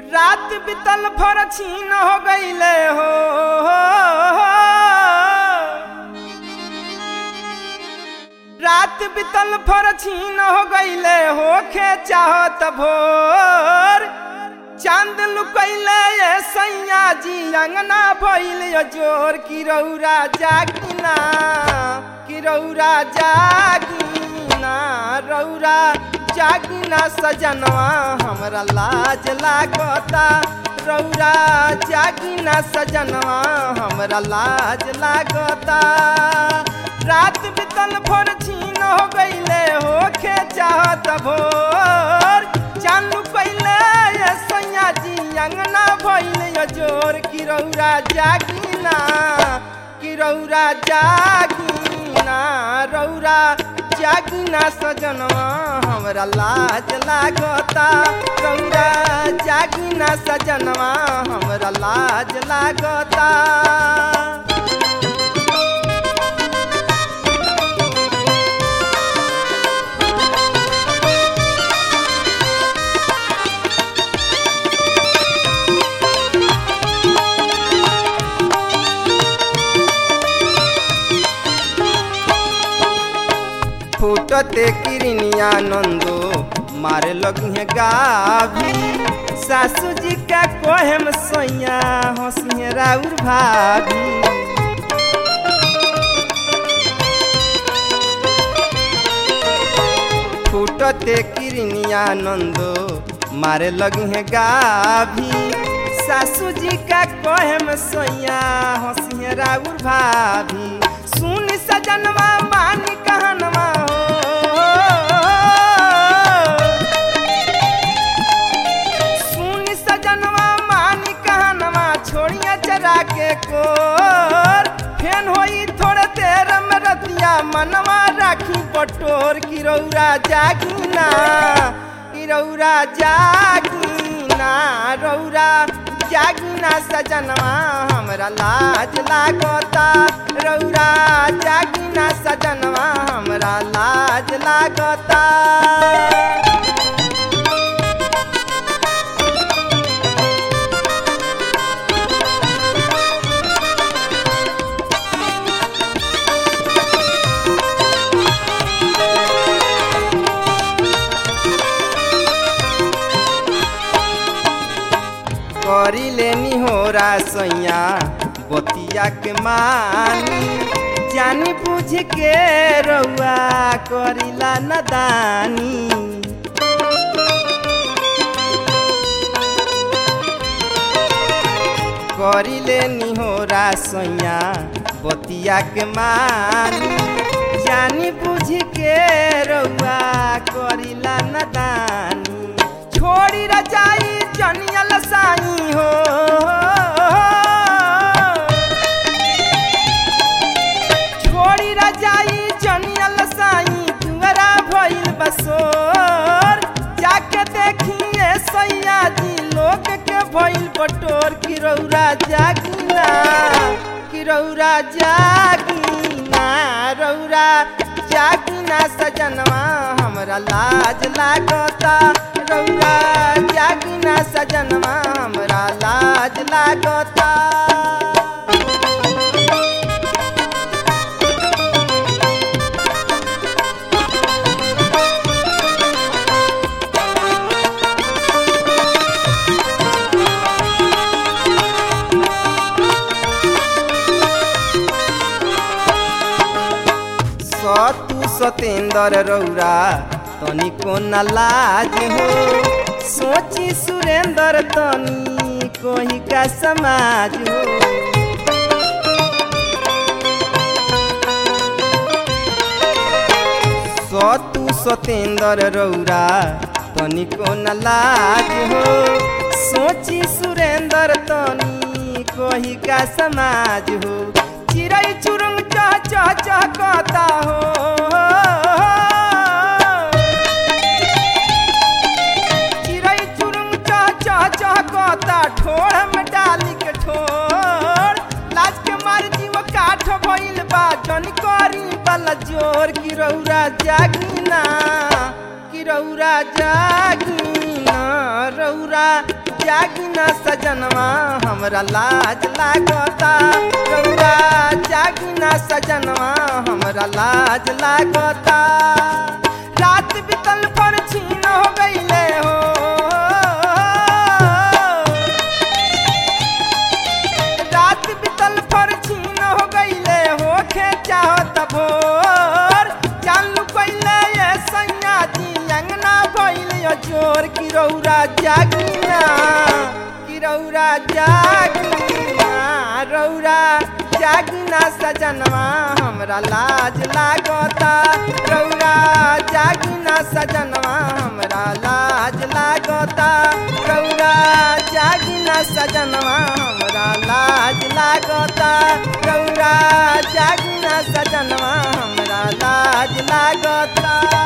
रात बितल भर छीन हो गईले हो रात बितल भर छीन हो गईले होखे चाहत भोर चांद लुकैले ये सैया जी अंगना भइल यो जोर की रौरा जागिना की रौरा जागिना रौरा जागिना सजनवा हमरा लाज लागता रौरा जागिना सजनवा हमरा लाज लागता रात बितल भोर छीन हो गईले होखे चाहत भोर चालू कैले ये सैया जी अंगना भइल यो जोर की रौरा जागिना की रौरा जागिना रौरा जागिना सजनवा हमरा लाज लागता रौरा जागिना सजनवा हमरा लाज लागता फूटते किरनिया नंदो मारे लगी गाभी सासू जी का कोहम सैया हंसिए राउर भाभी फूटते किरनिया नंदो मारे लगी गाभी सासू जी का कोहम सैया हंसिए राउर भाभी सुन सजनवा मान कहनवा सुन सजनवा मान कहनवा छोड़िया चरा के कोर फेन होई थोड़े देर में रतिया मनवा राखी बटोर की रौरा जागिना की रौरा जागिना रौरा जागिना सजनवा हमरा लाज लागता रौरा जागिना सजनवा हमरा लाज लागता करी लेनी हो सैया बतिया के मानी जानी बुझ के रउआ करिला नदानी करी लेनी हो सैया बतिया के मानी जानी बुझ के रउआ करिला नदानी छोड़ी रजाई जनियल साई हो छोड़ी रजाई जनियल साई तुअरा भइल बसोर जाके देखिए सैया जी लोग के भइल बटोर की रौरा जागिना की रौरा जागिना रौरा जागिना सजनवा हमरा लाज लागता रौरा जागिना सजनवा हमरा लाज लागता सतु सतेंद्र रौरा तनिको न लाज हो सोची सुरेंद्र तनी कोही का समाज हो सतु सतेंद्र रौरा तनिको न लाज हो सोची सुरेंद्र तनी कोही का समाज हो चिड़ै चुरुंग चह चह चह कहता हो चिड़ै चुरुंग चह चह चह कहता ठोड़ में डाली के ठोड़ लाज के मार जीव काठ भइल बा जन करी वाला जोर की रौरा जागिना की रौरा जागिना रौरा जागिना सजनवा हमरा लाज लागता रौरा जागिना सजनवा हमरा लाज लागता रात बितल पर छीन हो गईले हो रात बितल पर छीन हो गईले हो खेचा हो तभोर चालू कइले ये सैया जी अंगना भइल यो जोर की रौरा जागिना की रौरा जागिना रौरा जागिना सजनवा हमरा लाज लागता रौरा जागिना सजनवा हमरा लाज लागता रौरा जागिना सजनवा हमरा लाज लागता रौरा जागिना सजनवा हमरा लाज लागता